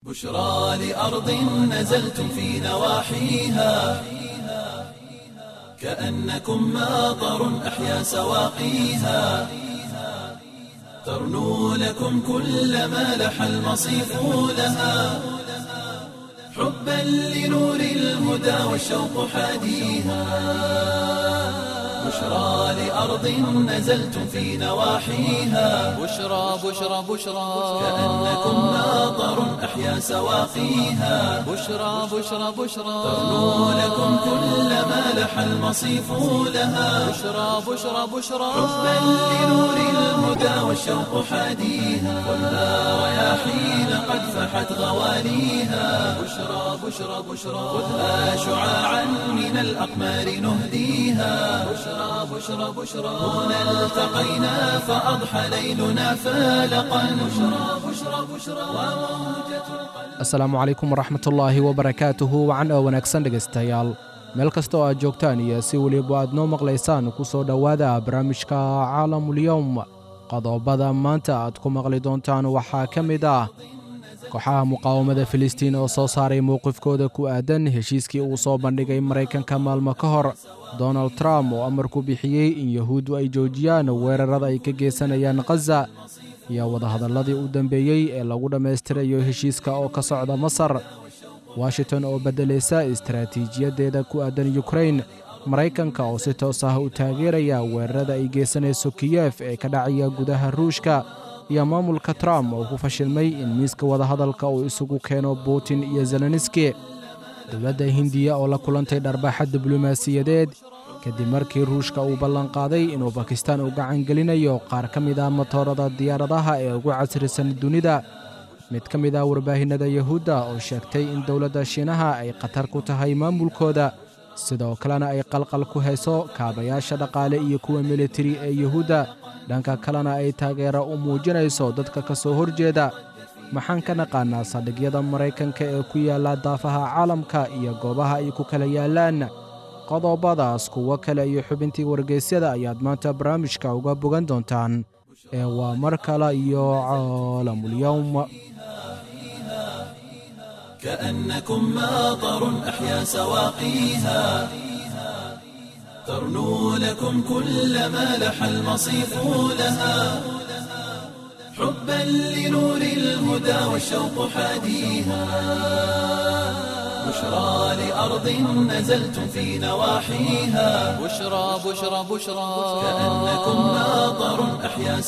بشرى لأرض نزلتم في نواحيها كأنكم ماطر أحيا سواقيها ترنو لكم كل ما لح المصيف لها حبا لنور الهدى والشوق حاديها بشرى لأرض نزلتم في نواحيها بشرى بشرى بشرى كأنكم ماطر أحيا سواقيها بشرى بشرى بشرى ترنو لكم كل ما لح المصيف لها بشرى بشرى بشرى حبا لنور الهدى والشوق حاديها والنار رياحين قد فحت غواليها بشرى بشرى بشرى خذها شعاعا من الأقمار نهديها بشرى بشرى بشرى هنا التقينا فأضحى ليلنا فالقا بشرى بشرى بشرى وموجة القلب asalaamu calaykum waraxmatullaahi wabarakaatuhu wacan oo wanaagsan dhegaystayaal meel kasta oo aad joogtaan iyo si weliba aad noo maqlaysaan ku soo dhowaada barnaamijka caalamulyowm qodobada maanta aad ku maqli doontaan waxaa ka mid ah kooxaha muqaawamada filistiin oo soo saaray mowqifkooda ku aadan heshiiskii uu soo bandhigay maraykanka maalmo ka hor donald trump oo amar ku bixiyey in yahuuddu ay joojiyaan weerarada ay ka geysanayaan khaza iyo wadahadalladii u dambeeyey ee lagu dhammaystirayo heshiiska oo ka socda masar washington oo beddelaysa istaraatiijiyaddeeda ku aadan yukrain maraykanka oo si toos ah u taageeraya weerarada ay geysanayso kiyef ee ka dhacaya gudaha ruushka iyo maamulka trump oo ku fashilmay in miiska wadahadalka uu isugu keeno putin iyo zeleniski dowladda hindiya oo la kulantay dharbaaxa diblomaasiyadeed kadib markii ruushka uu ballanqaaday inuu bakistaan u gacan gelinayo qaar ka mid ah matoorada diyaaradaha ee ugu casrisan dunida mid ka mid ah warbaahinnada yahuudda oo sheegtay in dowladda shiinaha ay khatar ku tahay maamulkooda sidoo kalena ay qalqal ku hayso kaabayaasha dhaqaale iyo kuwa militari ee yahuudda dhanka kalena ay taageero u muujinayso dadka ka soo horjeeda maxaan ka naqaannaa saldhigyada maraykanka ee ku yaalla daafaha caalamka iyo goobaha ay ku kala yaallaan qodobadaas kuwo kale iyo xubintii wargeysyada ayaad maanta barnaamijka uga bogan doontaan ee waa mar kale iyo caalamulyowm كأنكم ماطر أحيا سواقيها ترنو لكم كل ما لح المصيف لها حبا لنور الهدى والشوق حاديها بشرى لأرض نزلتم في نواحيها بشرى بشرى بشرى كأنكم ماطر أحيا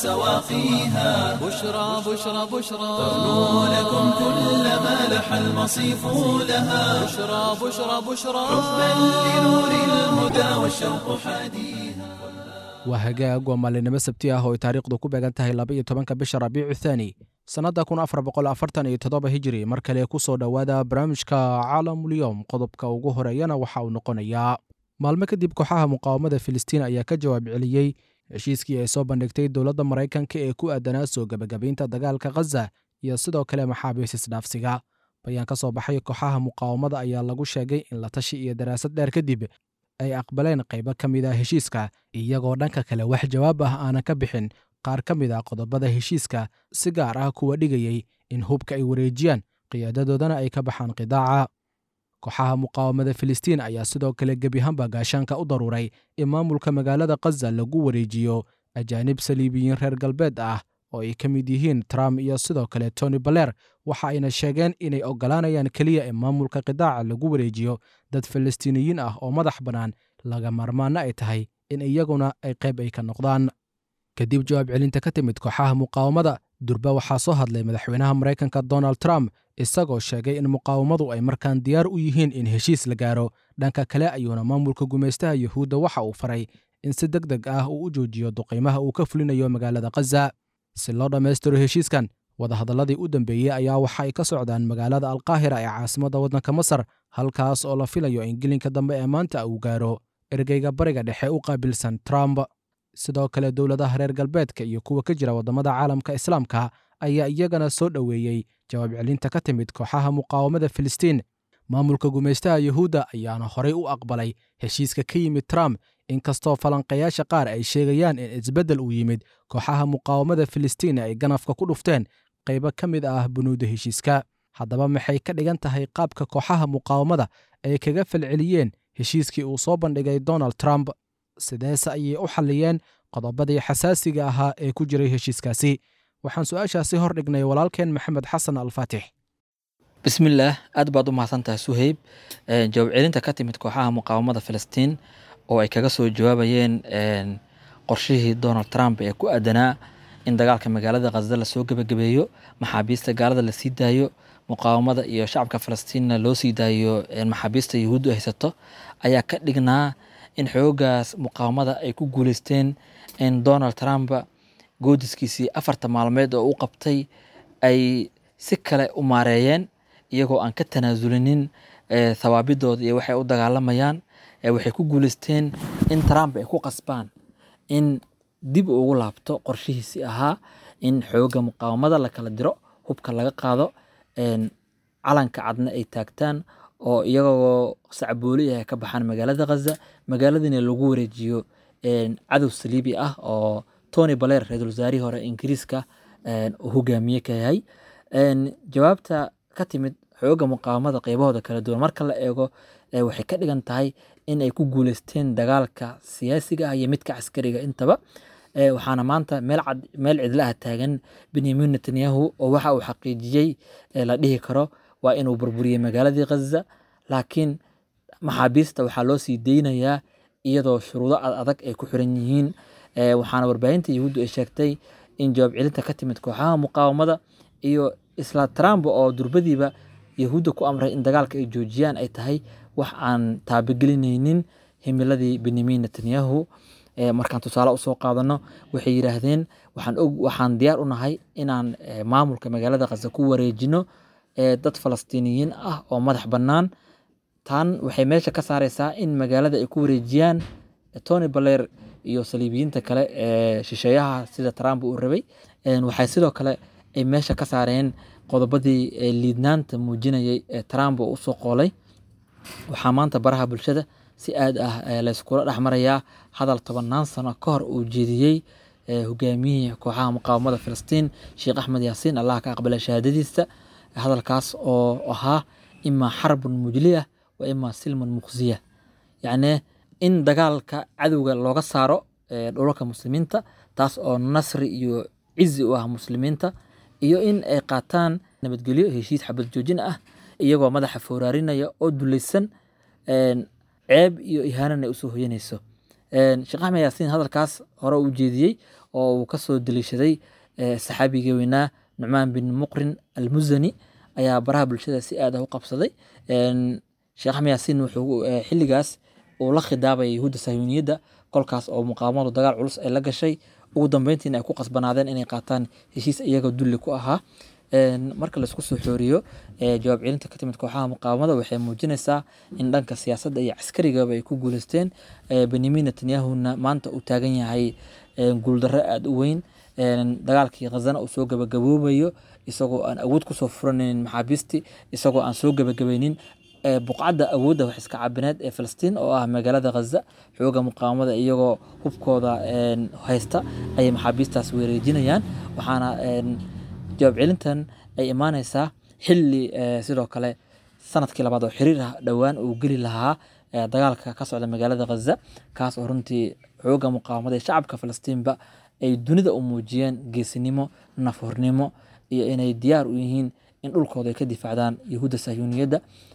سواقيها بشرى بشرى بشرى ترنو لكم كل ما لح المصيف لها بشرى بشرى بشرى حبا لنور الهدى والشوق حاديها waa hagaag waa maalinimo sabti ah oo ay taariikhdu ku beegan tahay laba iyo tobanka bisha rabiicu thaani sannadda kun afar boqol afartan iyo toddoba hijiri mar kale ku soo dhowaada barnaamijka caalamulyowm qodobka ugu horeeyana waxa uu noqonayaa maalmo kadib kooxaha muqaawamada filistiin ayaa ka jawaab celiyey heshiiskii ay soo bandhigtay dowladda maraykanka ee ku aadanaa soo gebagabaynta dagaalka khaza iyo sidoo kale maxaabiis isdhaafsiga bayaan ka soo baxay kooxaha muqaawamada ayaa lagu sheegay in la tashi iyo daraasad dheer kadib ay aqbaleen qaybo ka mid ah heshiiska iyagoo dhanka kale wax jawaab ah aanan ka bixin qaar ka mid ah qodobada heshiiska si gaar ah kuwa dhigayey in hubka ay wareejiyaan qiyaadadoodana ay ka baxaan qidaaca kooxaha muqaawamada filistiin ayaa sidoo kale gebihanba gaashaanka u daruuray in maamulka magaalada khaza lagu wareejiyo ajaanib saliibiyiin reer galbeed ah oo ay ka mid yihiin trump iyo sidoo kale tony baler waxa ayna sheegeen inay oggolaanayaan keliya in maamulka qidaaca lagu wareejiyo dad falastiiniyiin ah oo madax bannaan laga maarmaanna ay tahay in iyaguna ay qayb ay ka noqdaan kadib jawaab celinta ka timid kooxaha muqaawamada durba waxaa soo hadlay madaxweynaha maraykanka donald trump isagoo sheegay in muqaawamadu ay markaan diyaar u yihiin in heshiis la gaaro dhanka kale ayuuna maamulka gumaystaha yuhuudda waxa uu faray in si deg deg ah uu u joojiyo duqiimaha uu ka fulinayo magaalada khaza si loo dhammaystiro heshiiskan wadahadalladii u dambeeyey ayaa waxa ay ka socdaan magaalada alkaahira ee caasimadda waddanka masar halkaas oo la filayo in gelinka dambe ee maanta uu gaaro ergeyga bariga dhexe u qaabilsan trump sidoo kale dowladaha reer galbeedka iyo kuwa ka jira waddamada caalamka islaamka ayaa iyagana soo dhoweeyey jawaab celinta ka timid kooxaha muqaawamada filistiin maamulka gumaystaha yuhuudda ayaana horay u aqbalay heshiiska ka yimid trump inkastoo falanqayaasha qaar ay sheegayaan in isbeddel uu yimid kooxaha muqaawamada filistiin ay ganafka ku dhufteen qaybo ka mid ah bunuudda heshiiska haddaba maxay ka dhigan tahay qaabka kooxaha muqaawamada ay kaga falceliyeen heshiiskii uu soo bandhigay donald trump sideese ayay u xalliyeen qodobadii xasaasiga ahaa ee ku jiray heshiiskaasi waxaan su-aashaasi hor dhignay walaalkeen maxamed xasan alfaatix bismillaah aad baad u mahadsantahay suheyb jawaab celinta ka timid kooxaha muqaawamada filistiin oo ay kaga soo jawaabayeen qorshihii donald trump ee ku aadanaa in dagaalka magaalada khaza lasoo gebagabeeyo maxaabiista gaalada la sii daayo muqaawamada iyo shacabka falastiinna loo sii daayo maxaabiista yuhuuddu haysato ayaa ka dhignaa in xoogaas muqaawamada ay ku guuleysteen in donald trump goodiskiisii afarta maalmeed oo u qabtay ay si kale u maareeyeen iyagoo aan ka tanaasulinin thawaabidooda iyo waxay u dagaalamayaan waxay ku guuleysteen in trump ay ku qasbaan in dib ugu laabto qorshihiisii ahaa in xooga muqaawamada la kala diro hubka laga qaado calanka cadna ay taagtaan oo iyagoo sacbooli ah ka baxaan magaalada khaza magaaladiina lagu wareejiyo cadow saliibi ah oo tony baler ra-iisul wasaarihii hore ingiriiska uu hogaamiye ka yahay jawaabta ka timid xooga muqaawamada qeybahooda kala duwan marka la eego waxay ka dhigan tahay in ay ku guuleysteen dagaalka siyaasiga ah iyo midka caskariga intaba waxaana maanta meel cad meel cidlaha taagan benyamin netanyahu oo waxa uu xaqiijiyey la dhihi karo waa inuu burburiyey magaaladii khaza laakiin maxaabiista waxaa loo sii deynayaa iyadoo shuruudo adag ay ku xiran yihiin waxaana warbaahinta yahuuddu ay sheegtay in jawaab celinta ka timid kooxaha muqaawamada iyo isla trump oo durbadiiba yahuudda ku amray in dagaalka ay joojiyaan ay tahay wax aan taabagelinaynin himiladii benyamin netanyahu markaan tusaale usoo qaadano waxay yidhaahdeen waxaan diyaar u nahay inaan maamulka magaalada khaza ku wareejino dad falastiiniyiin ah oo madax bannaan tan waxay meesha ka saareysaa in magaalada ay ku wareejiyaan tony baler iyo saliibiyiinta kale ee shisheeyaha sida trump uu rabay waxay sidoo kale ay meesha ka saareen qodobadii liidnaanta muujinayay ee trump uu usoo qoolay waxaa maanta baraha bulshada si aad ah layskula dhexmarayaa hadal tobannaan sano ka hor uu jeediyey hogaamiyihii kooxaha muqaawamada filistiin sheekh axmed yaasiin allah ka aqbalay shahaadadiisa hadalkaas oo ahaa imaa xarbun mujliya wa imaa silman muqsiya yacni in dagaalka cadowga looga saaro dhulalka muslimiinta taas oo nasri iyo cizi u ah muslimiinta iyo in ay qaataan nabadgelyo heshiis xabad joojin ah iyagoo madaxa fooraarinaya oo dulaysan ceeb iyo ihaanana ay usoo hoyanayso sheekh axmed yaasiin hadalkaas hore u jeediyey oo uu kasoo daliishaday saxaabigii weynaa nucmaan bin muqrin almuzani ayaa baraha bulshada si aad ah u qabsaday sheekh axmed yaasiin wuxuu xilligaas uu la khidaabaya yahuudda sahyuuniyadda kolkaas oo muqaawamadu dagaal culus ay la gashay ugu dambeyntiina ay ku qasbanaadeen inay qaataan heshiis iyagoo dulli ku ahaa marka laisku soo xooriyo jawaab celinta ka timid kooxaha muqaawamada waxay muujinaysaa in dhanka siyaasadda iyo caskarigaba ay ku guuleysteen benyamin netanyahuna maanta uu taagan yahay guuldarro aada u weyn dagaalkii khazana uu soo gabagaboobayo isagoo aan awood kusoo furanaynin maxaabiistii isagoo aan soo gabagabaynin buqcadda awoodda wax iska cabineed ee filistiin oo ah magaalada khaza xooga muqaawamada iyagoo hubkooda haysta ayay maxaabiistaas weereejinayaan waxaana jawaab celintan ay imaaneysaa xilli sidoo kale sanadkii labaad oo xiriir ah dhowaan uu geli lahaa dagaalka ka socda magaalada khaza kaas oo runtii xooga muqaawamada ee shacabka filistiinba ay dunida u muujiyeen geesinimo nafhurnimo iyo inay diyaar u yihiin in dhulkooda ay ka difaacdaan yahuudda sahyuuniyadda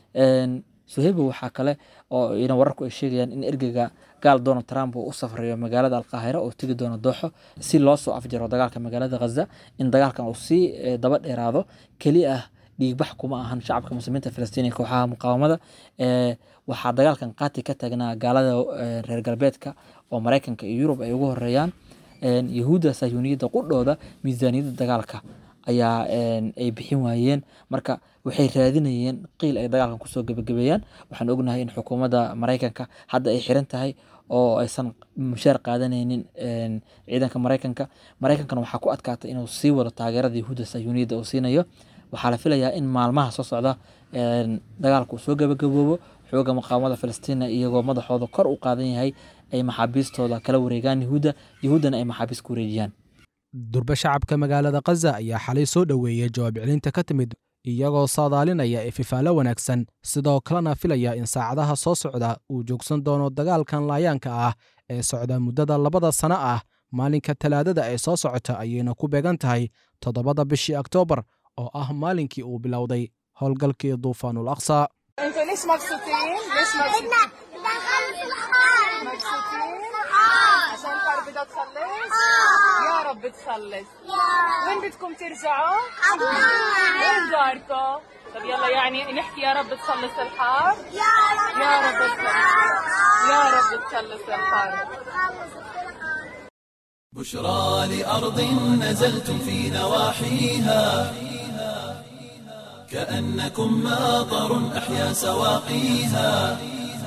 suheyba waxaa kale oo ina wararku ay sheegayaan in ergeyga gaal donald trump uu u safrayo magaalada alqaahira oo tegi doono dooxo si loo soo afjaro dagaalka magaalada khaza in dagaalkan uu sii daba dheeraado keli ah dhiigbax kuma ahan shacabka muslimiinta filistiin ee kooxaha muqaawamada waxaa dagaalkan qaati ka taagnaa gaalada reer galbeedka oo maraykanka iyo yurub ay ugu horeeyaan yahuudda sahyuuniyadda qudhooda miisaaniyadda dagaalka ayaa ay bixin waayeen marka waxay raadinayeen qiil ay dagaalkan kusoo gebagabeeyaan waxaan ognahay in xukuumadda maraykanka hadda ay xiran tahay oo aysan mushaar qaadanaynin ciidanka maraykanka maraykankana waxaa ku adkaatay inuu sii wado taageerada yahuudda sahyuuniyadda uu siinayo waxaa la filayaa in maalmaha soo socda dagaalka uu soo gebagaboobo xooga muqaawamada filistiina iyagoo madaxooda kor u qaadan yahay ay maxaabiistooda kala wareegaan yahuudda yahuuddana ay maxaabiist ku wareejiyaan durbe shacabka magaalada khaza ayaa xalay soo dhoweeyey jawaab celinta ka timid iyagoo saadaalinaya ififaalo wanaagsan sidoo kalena filaya in saacadaha soo socda uu joogsan doono dagaalkan laayaanka ah ee socda muddada labada sano ah maalinka talaadada ee soo socota ayayna ku beegan tahay toddobada bishii oktoobar oo ah maalinkii uu bilowday howlgalkii duufaanul aqsa انتوا ليش مبسوطين؟ ليش مبسوطين؟ مبسوطين؟ عشان الفار بدها تخلص؟ يا رب تخلص وين بدكم ترجعوا؟ وين داركم؟ طب يلا يعني نحكي يا رب تخلص الحار؟ يا رب تخلص يا رب تخلص الحار بشرى لأرض نزلتم في نواحيها كأنكم ماطر أحيا سواقيها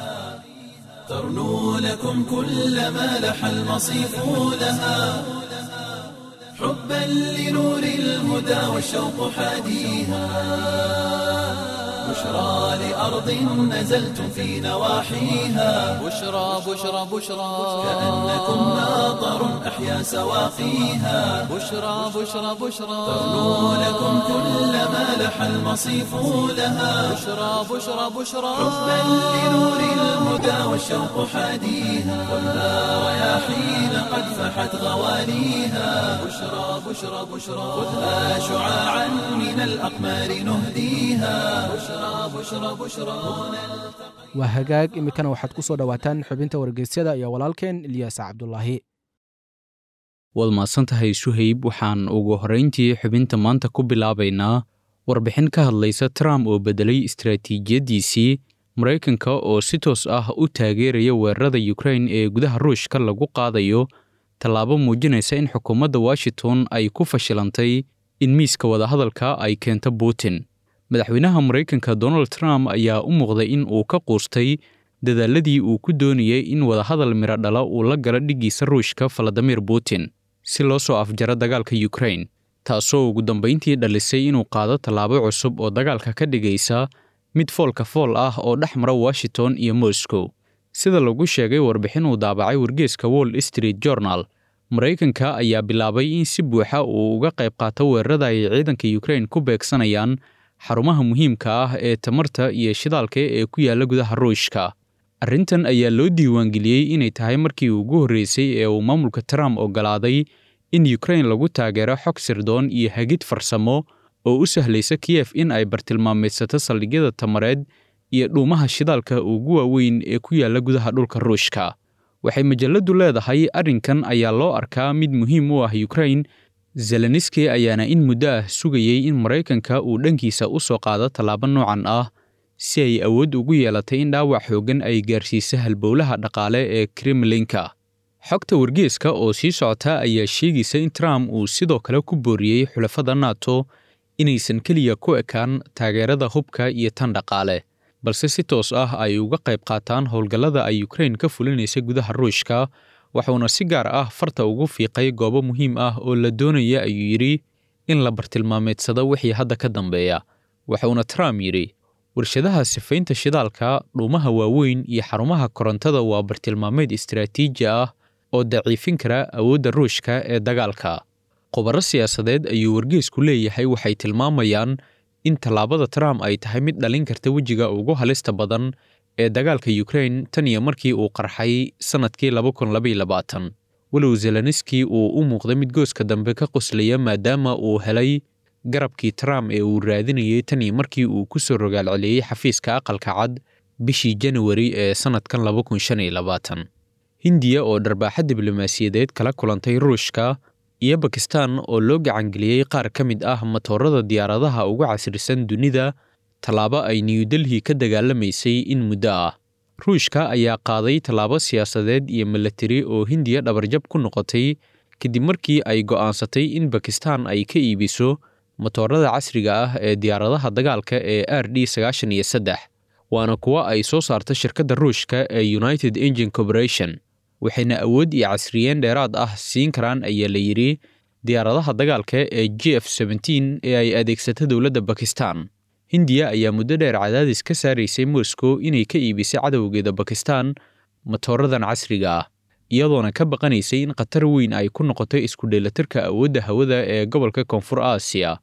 ترنو لكم كل ما لح المصيف لها حبا لنور الهدى والشوق حاديها بشرى لأرض نزلتم في نواحيها بشرى بشرى بشرى كأنكم ماطر أحيا سواقيها بشرى بشرى بشرى ترنو لكم كل ما لح المصيف لها بشرى بشرى بشرى حبا لنور الهدى والشوق حاديها خذها رياحين قد فحت غواليها بشرى بشرى بشرى خذها شعاعا من الأقمار نهديها بشرى بشرى بشرى waa hagaag iminkana waxaad ku soo dhowaataan xubinta wargeysyada iyo walaalkeen ilyaas cabdulaahi waad mahadsantahay suhayb waxaan ugu horrayntii xubinta maanta ku bilaabaynaa warbixin ka hadlaysa trump oo beddelay istaraatiijiyaddiisii maraykanka oo si toos ah u taageeraya weerarada yukrain ee gudaha ruushka lagu qaadayo tallaabo muujinaysa in xukuumadda washington ay ku fashilantay in miiska wadahadalka ay keento putin madaxweynaha maraykanka donald trump ayaa u muuqday in uu ka quustay dadaaladii uu ku doonayay in wadahadal miro dhala uu la galo dhiggiisa ruushka valadimir putin si loo soo afjaro dagaalka yukrain taasoo ugu dambayntii dhalisay inuu qaado tallaabo cusub oo dagaalka ka dhigaysa mid foolka fool ah oo dhex mara washington iyo moscow sida lagu sheegay warbixin uu daabacay wargeeska wall street journal maraykanka ayaa bilaabay in si buuxa uu uga qayb qaato weerarada ay ciidanka yukrain ku beegsanayaan xarumaha muhiimka ah ee tamarta iyo shidaalka ee ku yaalla gudaha ruushka arrintan ayaa loo diiwaangeliyey inay tahay markii ugu horreysay ee uu maamulka trump oggolaaday in yukrain lagu taageero xog sirdoon iyo hagid farsamo oo u sahlaysa kiyef in ay bartilmaameedsato saldhigyada tamareed iyo dhuumaha shidaalka ugu waaweyn ee ku yaalla gudaha dhulka ruushka waxay majalladdu leedahay arrinkan ayaa loo arkaa mid muhiim u ah yukrain zeleniski ayaana in muddo ah sugayey in maraykanka uu dhankiisa u soo qaado tallaabo noocan ah si ay awood ugu yeelatay in dhaawac xooggan ay gaarsiiso halbowlaha dhaqaale ee kremlinka xogta wargeeska oo sii socota ayaa sheegaysa in trump uu sidoo kale ku booriyey xulafada nato inaysan keliya ku ekaan taageerada hubka iyo tan dhaqaale balse si toos ah ay uga qayb qaataan howlgallada ay yukrain ka fulinaysa gudaha ruushka wuxuuna si gaar ah farta ugu fiiqay goobo muhiim ah oo la doonaya ayuu yidhi in la bartilmaameedsado wixii hadda ka dambeeya wuxuuna trump yidhi warshadaha sifaynta shidaalka dhuumaha waaweyn iyo xarumaha korontada waa bartilmaameed istaraatiiji ah oo daciifin kara awoodda ruushka ee dagaalka khubaro siyaasadeed ayuu wargeesku leeyahay waxay tilmaamayaan in tallaabada trump ay tahay mid dhalin karta wejiga ugu halista badan ee dagaalka yukrain tan iyo markii uu qarxay sannadkii walow zeleniski uu u muuqday mid gooska dambe ka qoslaya maadaama uu helay garabkii trump ee uu raadinayay tan iyo markii uu ku soo rogaalceliyey xafiiska aqalka cad bishii janawari ee sannadkan hindiya oo dharbaaxa diblomaasiyadeed kala kulantay ruushka iyo bakistan oo loo gacangeliyey qaar ka mid ah matoorada diyaaradaha ugu casrisan dunida tallaabo ay new delhi ka dagaalamaysay in muddo ah ruushka ayaa qaaday tallaabo siyaasadeed iyo milatari oo hindiya dhabarjab ku noqotay kadib markii ay go'aansatay in bakistan ay ka iibiso matoorada casriga ah ee diyaaradaha dagaalka ee r d sagaashan iyo saddex waana kuwo ay soo saarta shirkadda ruushka ee united engine corporation waxayna awood iyo casriyeen dheeraad ah siin karaan ayaa la yidhi diyaaradaha dagaalka ee g f ee ay adeegsata dowladda bakistan hindiya ayaa muddo dheer cadaadis ka saaraysay moscow inay ka iibisay cadowgeeda bakistan matooradan casriga ah iyadoona ka baqanaysay in khatar weyn ay ku noqoto isku dheelatirka awoodda hawada ee gobolka koonfur aasiya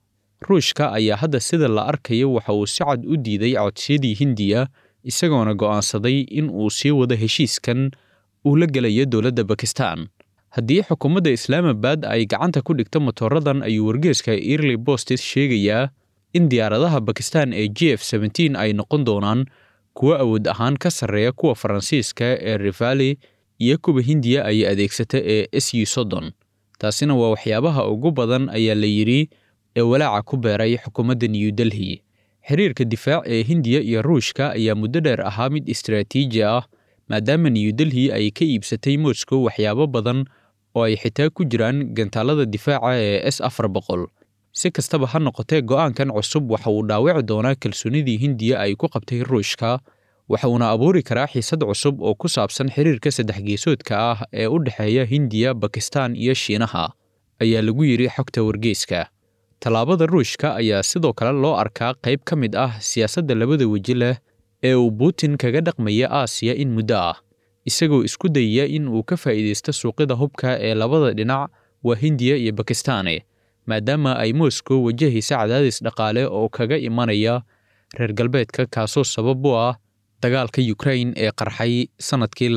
ruushka ayaa hadda sida la arkayo waxa uu si cad u diiday codsiyadii hindiya isagoona go'aansaday in uu sii wado heshiiskan uu la gelayo dowladda bakistan haddii xukuumadda islaamabad ay gacanta ku dhigto motooradan ayuu wargeeska early bostes sheegayaa in diyaaradaha bakistan ee g f ay noqon doonaan kuwo awood ahaan ka sarreeya kuwa faransiiska ee rivali iyo kuwa hindiya ay adeegsata ee s u soddon taasina waa waxyaabaha ugu badan ayaa la yidhi ee walaaca ku beeray xukuumadda new delhi xiriirka difaac ee hindiya iyo ruushka ayaa muddo dheer ahaa mid istaraatiiji ah maadaama new delhi ay ka iibsatay moscow waxyaabo badan oo ay xitaa ku jiraan gantaalada difaaca ee s afar boqol si kastaba ha noqotee go'aankan cusub waxa uu dhaawici doonaa kalsoonidii hindiya ay ku qabtay ruushka waxa uuna abuuri karaa xiisad cusub oo ku saabsan xiriirka saddex geesoodka ah ee u dhexeeya hindiya bakistan iyo shiinaha ayaa lagu yidhi xogta wargeyska tallaabada ruushka ayaa sidoo kale loo arkaa qayb ka mid ah siyaasadda labada weji leh ee uu putin kaga dhaqmaya aasiya in muddo ah isagoo isku dayaya in uu ka faa'iidaysto suuqyada hubka ee labada dhinac waa hindiya iyo bakistane maadaama ay moscow wajahaysa cadaadis dhaqaale oo kaga imanaya reer galbeedka kaasoo sabab u ah dagaalka yukrain ee qarxay sannadkii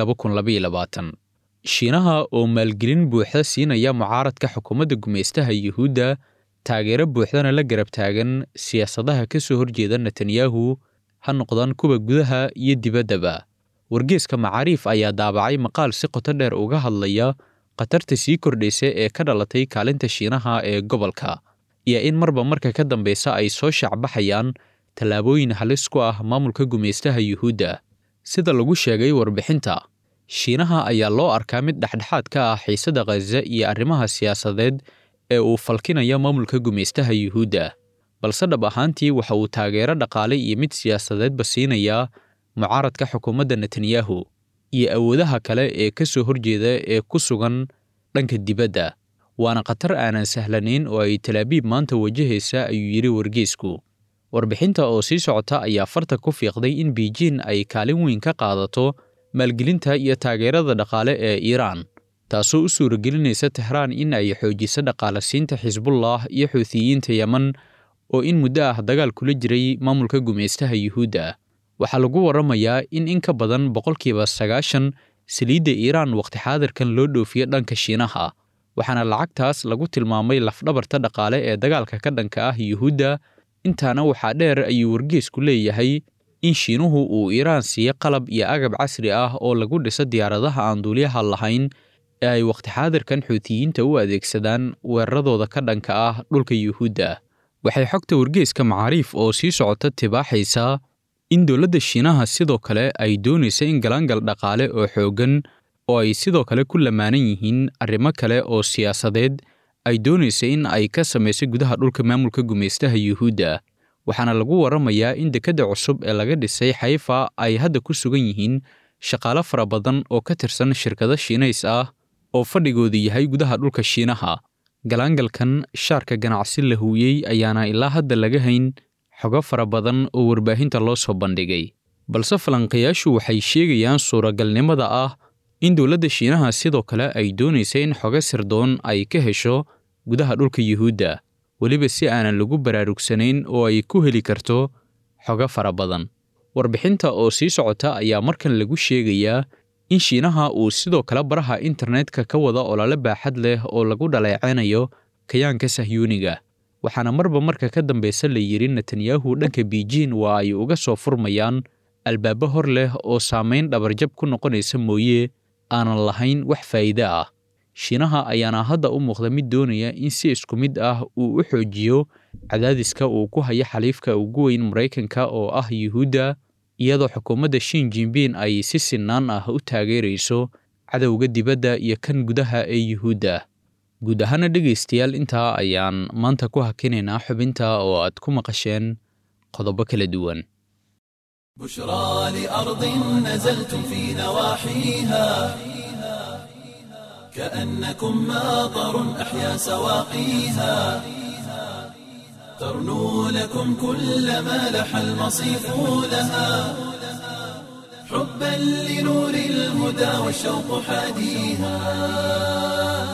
shiinaha oo maalgelin buuxda siinaya mucaaradka xukuumadda gumaystaha yuhuudda taageero buuxdana la garab taagan siyaasadaha ka soo horjeeda netanyahu ha noqdaan kuwa gudaha iyo dibaddaba wargeeska macaariif ayaa daabacay maqaal si qoto dheer uga hadlaya khatarta sii kordhaysa ee ka dhalatay kaalinta shiinaha ee gobolka iyo in marba marka ka dambeysa ay soo shaacbaxayaan tallaabooyin halis ku ah maamulka gumaystaha yuhuudda sida lagu sheegay warbixinta shiinaha ayaa loo arkaa mid dhexdhexaad ka ah xiisadda khaza iyo arrimaha siyaasadeed ee uu falkinaya maamulka gumaystaha yuhuudda balse dhab ahaantii waxa uu taageero dhaqaale iyo mid siyaasadeedba siinayaa mucaaradka xukuumadda netanyahu iyo awoodaha kale ee ka soo horjeeda ee ku sugan dhanka dibadda waana khatar aanan sahlanayn oo ay talaabiib maanta wajahaysa ayuu yidhi wargeysku warbixinta oo sii socota ayaa farta ku fiiqday in beijing ay kaalin weyn ka qaadato maalgelinta iyo taageerada dhaqaale ee iiraan taasoo u suuragelinaysa tehraan in ay xoojiso dhaqaalasiinta xisbullah iyo xuutiyiinta yeman oo in muddo ah dagaal kula jiray maamulka gumaystaha yuhuudda waxaa lagu warramayaa in in ka badan boqolkiiba sagaashan saliidda iiraan wakhti xaadirkan loo dhoofiyo dhanka shiinaha waxaana lacagtaas lagu tilmaamay lafdhabarta dhaqaale ee dagaalka ka dhanka ah yuhuudda intaana waxaa dheer ayuu wargeesku leeyahay in shiinuhu uu iiraan siiyo qalab iyo agab casri ah oo lagu dhiso diyaaradaha aan duuliyaha lahayn ee ay wakhti xaadirkan xuutiyiinta u adeegsadaan weeraradooda ka dhanka ah dhulka yuhuudda waxay xogta wargeeska macaariif oo sii socota tibaaxaysaa in dowladda shiinaha sidoo kale ay doonaysa in galaangal dhaqaale oo xooggan oo ay sidoo kale ku lamaanan yihiin arrimo kale oo siyaasadeed ay doonaysa in ay ka samayso gudaha dhulka maamulka gumaystaha yuhuudda waxaana lagu warramayaa in dekedda cusub ee laga dhisay xayfa ay hadda ku sugan yihiin shaqaale fara badan oo ka tirsan shirkado shiinays ah oo fadhigoodu yahay gudaha dhulka shiinaha galaangalkan shaarka ganacsi la huuyey ayaana ilaa hadda laga hayn xogo fara badan oo warbaahinta loo soo bandhigay balse falanqayaashu waxay sheegayaan suuragalnimada ah in dowladda shiinaha sidoo kale ay doonaysa in xogo sirdoon ay ka hesho gudaha dhulka yuhuudda weliba si aanan lagu baraarugsanayn oo ay ku heli karto xogo fara badan warbixinta oo sii socota ayaa markan lagu sheegayaa in shiinaha uu sidoo kale baraha internetka ka wada olole baaxad leh oo lagu dhaleecaynayo kayaanka sahyuuniga waxaana marba marka ka dambeysa la yidhi netanyahu dhanka beijing waa ay uga soo furmayaan albaabo hor leh oo saamayn dhabarjab ku noqonaysa mooye aanan lahayn wax faa'iide ah shiinaha ayaana hadda u muuqda mid doonaya in si isku mid ah uu u xoojiyo cadaadiska uu ku hayo xaliifka ugu weyn maraykanka oo ah yuhuudda iyadoo xukuumadda shin jinbin ay si sinnaan ah u taageerayso cadowga dibadda iyo kan gudaha ee yuhuudda guud ahaana dhegaystayaal intaa ayaan maanta ku hakinaynaa xubinta oo aad ku maqasheen qodobo kala duwan بشرى لأرض نزلتم في نواحيها كأنكم ماطر أحيا سواقيها ترنو لكم كل ما لح المصيف لها حبا لنور الهدى والشوق حاديها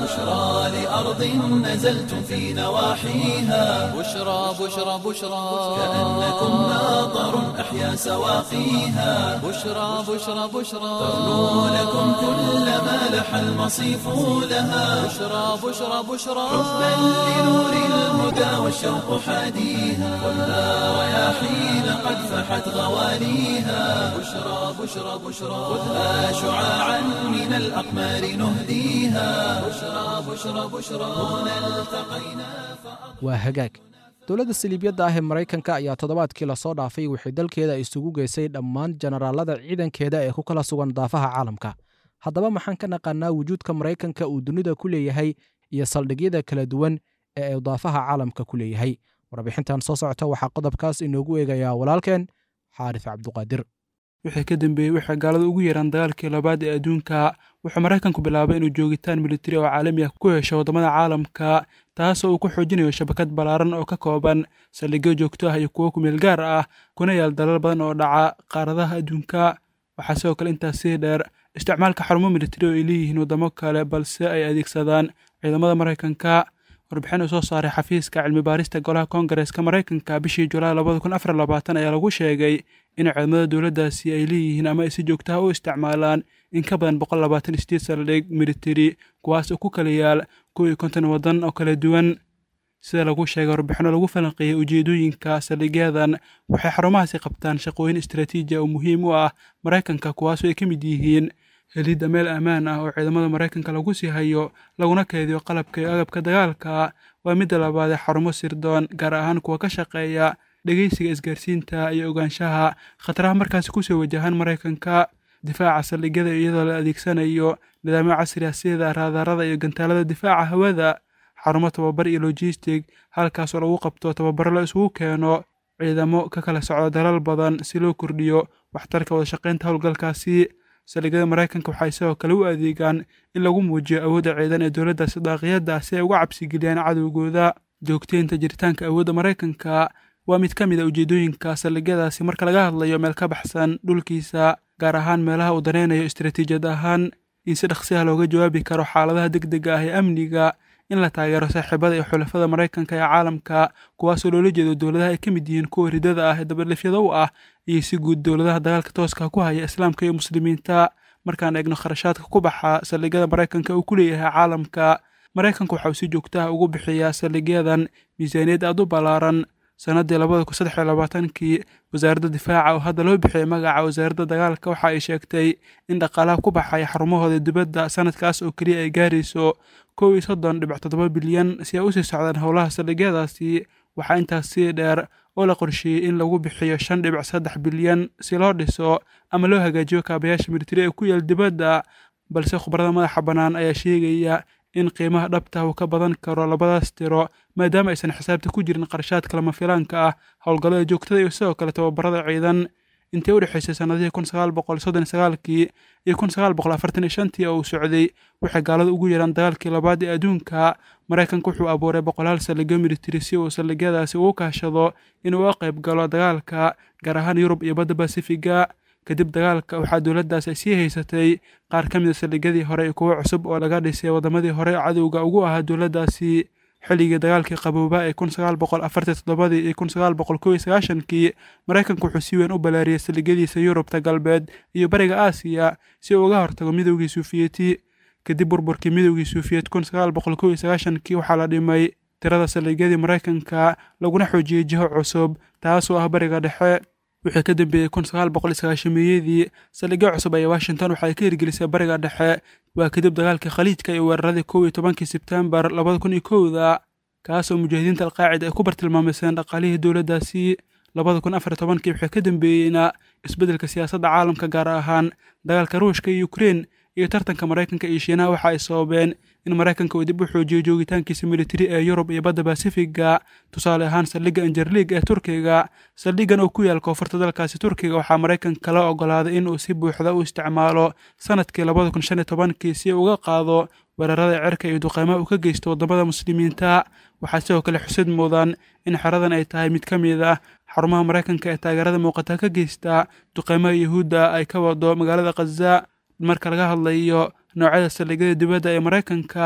بشرى لأرض نزلتم في نواحيها بشرى بشرى بشرى كأنكم ماطر أحيا سواقيها بشرى بشرى بشرى ترنو لكم كل ما لح المصيف لها بشرى بشرى بشرى حبا لنور الهدى والشوق حاديها خذها رياحين قد فحت غواليها بشرى بشرى بشرى خذها شعاعا من الأقمار نهديها بشرى بشرى بشرى هنا التقينا waa hagaag dowladda saliibyadda ah ee maraykanka ayaa toddobaadkii lasoo dhaafay waxay dalkeeda isugu geysay dhammaan jenaraalada ciidankeeda ee ku kala sugan daafaha caalamka haddaba maxaan ka naqaanaa wujuudka maraykanka uu dunida ku leeyahay iyo saldhigyada kala duwan ee uu daafaha caalamka ku leeyahay warbixintan soo socota waxaa qodobkaas inoogu eegayaa walaalkeen xaarif cabduqaadir wixii ka dambeeyey waxay gaalada ugu yeeraan dagaalkii labaad ee adduunka wuxuu maraykanku bilaabay inuu joogitaan militari oo caalami ah ku hesho waddamada caalamka taasoo uu ku xoojinayo shabakad ballaaran oo ka kooban saldhigyo joogto ah iyo kuwo kumeel gaar ah kuna yaal dalal badan oo dhaca qaaradaha adduunka waxaa sidoo kale intaas sii dheer isticmaalka xarumo militari oo ay leeyihiin waddamo kale balse ay adeegsadaan ciidamada maraykanka warbixin uu soo saaray xafiiska cilmi baarista golaha koongareeska maraykanka bishii julaay labada kun afar labaatan ayaa lagu sheegay in ciidamada dowladdaasi ay leeyihiin ama ay si joogtaha u isticmaalaan in ka badan boqol labaatan sideed saldhig militari kuwaas oo ku kala yaal kow iyo konton waddan oo kala duwan sida lagu sheegay warbixino lagu falanqeeyey ujeedooyinka saldhigyadan waxay xarumahaasi qabtaan shaqooyin istaraatiiji ah oo muhiim u ah maraykanka kuwaasoo ay ka mid yihiin helidda meel ammaan ah oo ciidamada maraykanka lagu sii hayo laguna keediyo qalabka iyo agabka dagaalka waa midda labaad ee xarumo sirdoon gaar ahaan kuwa ka shaqeeya dhegeysiga isgaarsiinta iyo ogaanshaha khataraha markaasi kusoo wajahan maraykanka difaaca saldhigyada iyadoo la adeegsanayo nidaamyo casri ah sida raadarada iyo gantaalada difaaca hawada xarumo tababar iyo logistig halkaasoo lagu qabto tababaro la isugu keeno ciidamo ka kala socda dalal badan si loo kordhiyo waxtarka wadashaqaynta howlgalkaasi saldhigyada maraykanka waxay sidoo kale u adeegaan in lagu muujiyo awoodda ciidan ee dowladda sidaaqiyadda ah si ay uga cabsigeliyaan cadowgooda joogteynta jiritaanka awoodda maraykanka waa mid ka mid a ujeedooyinka saldhigyadaasi marka laga hadlayo meel ka baxsan dhulkiisa gaar ahaan meelaha uu danaynayo istaraatiijiyad ahaan in si dhaqsiha looga jawaabi karo xaaladaha degdega ah ee amniga in la taageero saaxiibada iyo xulafada maraykanka ee caalamka kuwaasoo loola jeedo dowladaha ay ka mid yihiin kuwa ridada ah ee dabadhifyada u ah iyo si guud dowladaha dagaalka tooska ku haya islaamka iyo muslimiinta markaan eegno kharashaadka ku baxa saldhigyada maraykanka uu ku leeyahay caalamka maraykanku waxa uu si joogtaha ugu bixiyaa saldhigyadan miisaaniyad aad u ballaaran sannaddii labada kun saddex iyo labaatankii wasaaradda difaaca oo hadda loo bixiyay magaca wasaaradda dagaalka waxa ay sheegtay in dhaqaalaha ku baxaya xarumahooda dibadda sanadkaas oo keliya ay gaarayso kow iyo soddon dhibic toddoba bilyan si ay usii socdaan howlaha saldhigyadaasi waxaa intaas sii dheer oo la qorsheeyey in lagu bixiyo shan dhibic saddex bilyan si loo dhiso ama loo hagaajiyo kaabayaasha militari ee ku yaal dibadda balse khubarada madaxa bannaan ayaa sheegaya in qiimaha dhabta uu ka badan karo labadaas tiro maadaama aysan xisaabta ku jirin qarashaadka lama filaanka ah howlgallada joogtada iyo sidoo kale tababarada ciidan intii u dhexaysay sannadihii kun sagaal boqol soddon sagaalkii iyo kun sagaal boqol afartan iyo shantii oo uu socday waxay gaalada ugu yeeraan dagaalkii labaad ee adduunka maraykanku wuxuu abuuray boqolaal saldhigyo militari si uu saldhigyadaasi ugu kaashado inuu uga qayb galo dagaalka gaar ahaan yurub iyo badda basifiga kadib dagaalka waxaa dowladdaas ay sii haysatay qaar ka mid a saldhigyadii hore iyo kuwo cusub oo laga dhisay waddamadii hore cadowga ugu ahaa dowladdaasi xilligii dagaalkii qabooba ee kun sagaal boqol afartan toddobadii iyo kun sagaal boqol kow iyo sagaashankii maraykanku wuxuu si weyn u balaariyey saldhigyadiisa yurubta galbeed iyo bariga aasiya si uu uga hortago midowgii suufiyeti kadib burburkii midowgii suufiyeed kun sagaal boqol kow iyo sagaashankii waxaa la dhimay tirada saldhigyadii maraykanka laguna xoojiyey jiho cusub taasoo ah bariga dhexe wixii ka dambeeyey kun sagaal boqol sagaashameeyadii saldhigyo cusub ayaa washington waxay ka hirgelisay bariga dhexe waa kadib dagaalkii khaliijka iyo weeraradii kow iyo tobankii sebtembar labada kun iyo kowda kaasoo mujaahidiinta alqaacida ay ku bartilmaamayseen dhaqaalihii dowladdaasi labada kun afar iyo tobankii waxay ka dambeeyeyna isbeddelka siyaasadda caalamka gaar ahaan dagaalka ruushka iyo ukrein iyo tartanka maraykanka iyo shiinaha waxa ay sababeen in maraykanka uu dib u xoojiyo joogitaankiisa militari ee yurub iyo badda basifiga tusaale ahaan saldhigga injerliig ee turkiga saldhiggan oo ku yaal koonfurta dalkaasi turkiga waxaa maraykanka la ogolaaday in uu si buuxda u isticmaalo sanadkii labada kun shan iyo tobankii si uu uga qaado weerarada cirka iyo duqeymaha uu ka geysto waddamada muslimiinta waxaa sidoo kale xusid mudan in xeradan ay tahay mid ka mid ah xarumaha maraykanka ee taageerada muuqata ka geysta duqeymaha yuhuudda ay ka wado magaalada khaza marka laga hadlayo noocyada saldhigyada dibadda ee maraykanka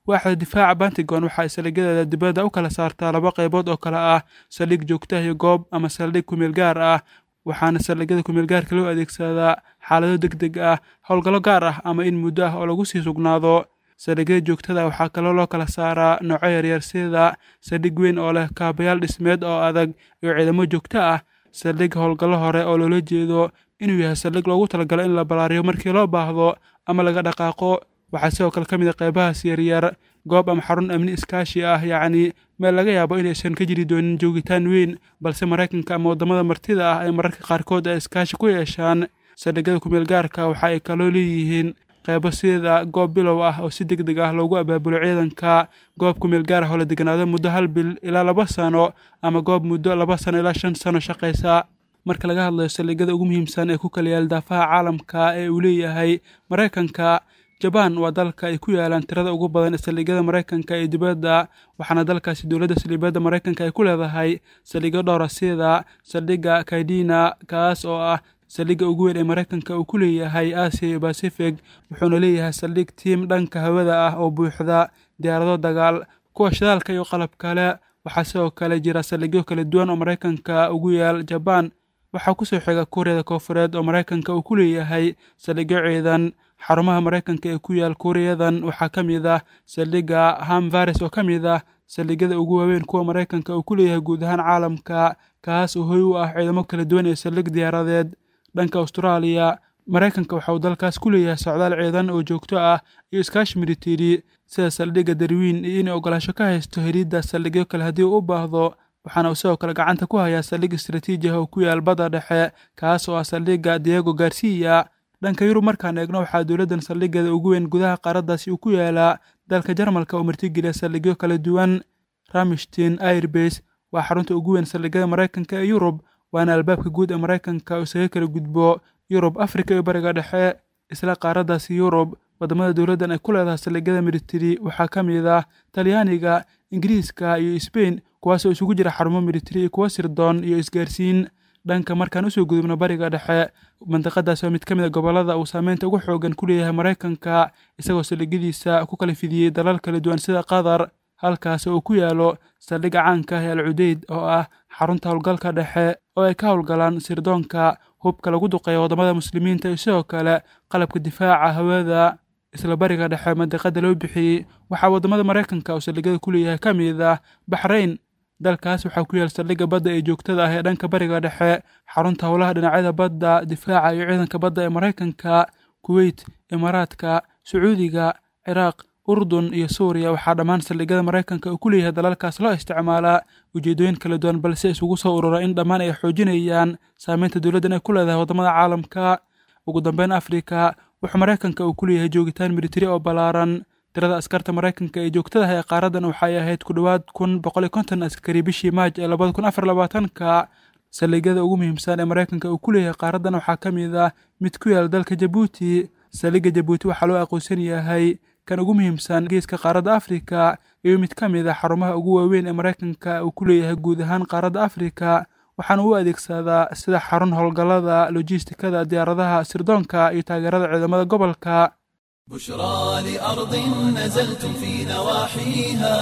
waaxda difaaca pentagon waxa ay saldhigyadeeda dibadda u kala saartaa laba qaybood oo kale ah saldhig joogtah iyo goob ama saldhig kumeel gaar ah waxaana saldhigyada kumeel gaarka loo adeegsadaa xaalado deg deg ah howlgallo gaar ah ama in muddo ah oo lagu sii sugnaado saldhigyada joogtada waxaa kaloo loo kala saaraa nooco yaryar sida saldhig weyn oo leh kaabayaal dhismeed oo adag iyo ciidamo joogto ah saldhig howlgallo hore oo loola jeedo inuu yahay saldhig loogu talagalo in la balaariyo markii loo baahdo ama laga dhaqaaqo waxaa sidoo kale ka mid a qaybahaas yaryar goob ama xarun amni iskaashi ah yacni meel laga yaabo inaysan ka jiri doonin joogitaan weyn balse maraykanka ama waddamada martida ah ay mararka qaarkood ay iskaashi ku yeeshaan saldhigyada kumeel gaarka waxa ay kaloo leeyihiin qaybo sida goob bilow ah oo si deg deg ah loogu abaabulo ciidanka goob kumeel gaar ah oo la deganaado muddo hal bil ilaa laba sano ama goob muddo laba sano ilaa shan sano shaqaysa marka laga hadlayo saldhigyada ugu muhiimsan ee ku kala yaal daafaha caalamka ee uu leeyahay maraykanka jabaan waa dalka ay ku yaalaan tirada ugu badan ee saldhigyada maraykanka ee dibadda waxaana dalkaasi dowladda saldhigyada maraykanka ay ku leedahay saldhigyo dhowra sida saldhigga kaydina kaas oo ah saldhigga ugu weyn ee maraykanka uu ku leeyahay aasiya iyo basifig wuxuuna leeyahay saldhig tiim dhanka hawada ah oo buuxda diyaarado dagaal kuwa shidaalka iyo qalab kale waxaa sidoo kale jira saldhigyo kala duwan oo maraykanka ugu yaal jabaan waxaa kusoo xiga kuuriyada koofureed oo maraykanka uu ku leeyahay saldhigyo ciidan xarumaha maraykanka ee ku yaal kuuriyadan waxaa ka mid ah saldhigga hamvares oo ka mid ah saldhigyada ugu waaweyn kuwa maraykanka uu ku leeyahay guud ahaan caalamka kaas oo hoy u ah ciidamo kala duwan ee saldhig diyaaradeed dhanka austraaliya maraykanka waxa uu dalkaas ku leeyahay socdaal ciidan oo joogto ah iyo iskaashi militari sida saldhigga darwiin iyo inay ogolaasho ka haysto helidda saldhigyo kale haddii uu u baahdo waxaana uu sidoo kale gacanta ku hayaa saldhig istaraatiiji ah oo ku yaal badda dhexe kaas oo ah saldhigga diego garcia dhanka yurub markaan eegno waxaa dowladdan saldhiggeeda ugu weyn gudaha qaaraddaasi uu ku yaalaa dalka jarmalka oo martigeliya saldhigyo kala duwan ramishtin airbase waa xarunta ugu weyn saldhigyada maraykanka ee yurub waana albaabka guud ee maraykanka oo isaga kala gudbo yurub afrika iyo bariga dhexe isla qaaraddaasi yurub waddamada dowladdan ay ku leedahay saldhigyada militari waxaa ka mid ah talyaaniga ingiriiska iyo sbain kuwaasoo isugu jira xarumo militari iyo kuwo sirdoon iyo isgaarsiin dhanka markaan usoo gudubno bariga dhexe mandiqadaas waa mid ka mid a gobollada uu saameynta ugu xoogan ku leeyahay maraykanka isagoo saldhigyadiisa ku kala fidiyey dalal kala duwan sida qatar halkaas oo uu ku yaalo saldhigga caanka ah ee al cudeyd oo ah xarunta howlgalka dhexe oo ay ka howlgalaan sirdoonka hubka lagu duqeeya waddamada muslimiinta iyo sidoo kale qalabka difaaca hawada isla bariga dhexe mandiqada loo bixiyey waxaa waddamada maraykanka oo saldhigyada ku leeyahay ka mid ah baxrayn dalkaas waxaa ku yaal saldhigga badda ee joogtada ah ee dhanka bariga dhexe xarunta howlaha dhinacyada badda difaaca iyo ciidanka badda ee maraykanka kuweyt imaaraadka sacuudiga ciraaq urdun iyo suuriya waxaa dhammaan saldhigyada maraykanka uu ku leeyahay dalalkaas loo isticmaalaa ujeedooyin kala duwan balse isugu soo urura in dhammaan ay xoojinayaan saameynta dowladdan ay ku leedahay waddamada caalamka ugu dambeyn afrika wuxuu maraykanka uu ku leeyahay joogitaan militari oo ballaaran tirada askarta maraykanka ee joogtadaha ee qaaraddan waxay ahayd ku dhowaad kun boqol iyo konton askari bishii maaj ee labada kun afar labaatanka saldhigyada ugu muhiimsan ee maraykanka uu ku leeyahay qaaraddan waxaa ka mid ah mid ku yaal dalka jabuuti saldhigga jabuuti waxaa loo aqoonsan yahay kan ugu muhiimsan geeska qaaradda afrika iyo mid ka mid ah xarumaha ugu waaweyn ee maraykanka uu ku leeyahay guud ahaan qaaradda afrika waxaana u adeegsadaa sida xarun howlgallada lojistikada diyaaradaha sirdoonka iyo taageerada ciidamada gobolka بشرى لأرض نزلتم في نواحيها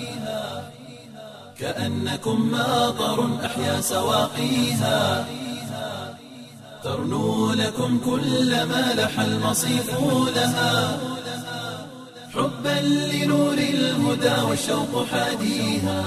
كأنكم ماطر أحيا سواقيها ترنو لكم كل ما لح المصيف لها حبا لنور الهدى والشوق حاديها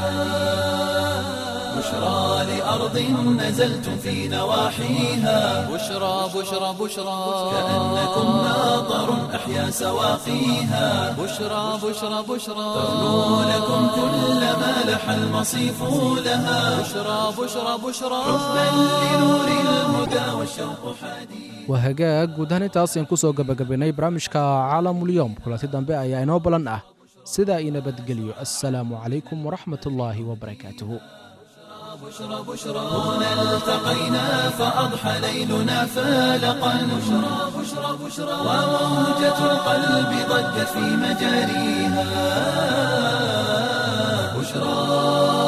بشرى لأرض نزلتم في نواحيها بشرى بشرى بشرى كأنكم ماطر أحيا سواقيها بشرى بشرى بشرى ترنو لكم كل ما لح المصيف لها بشرى بشرى بشرى حبا لنور الهدى والشوق حديث waa hagaag guud ahaan intaas ayaan ku soo gabagabaynay barnaamijka caalamulyoom kulanti dambe ayaa inoo balan ah sidaa ii nabadgeliyo assalaamu calaykum waraxmatullaahi wabarakaatuhu بشرى بشرى هنا التقينا فأضحى ليلنا فالقا بشرى بشرى بشرى وموجة القلب ضجت في مجاريها بشرى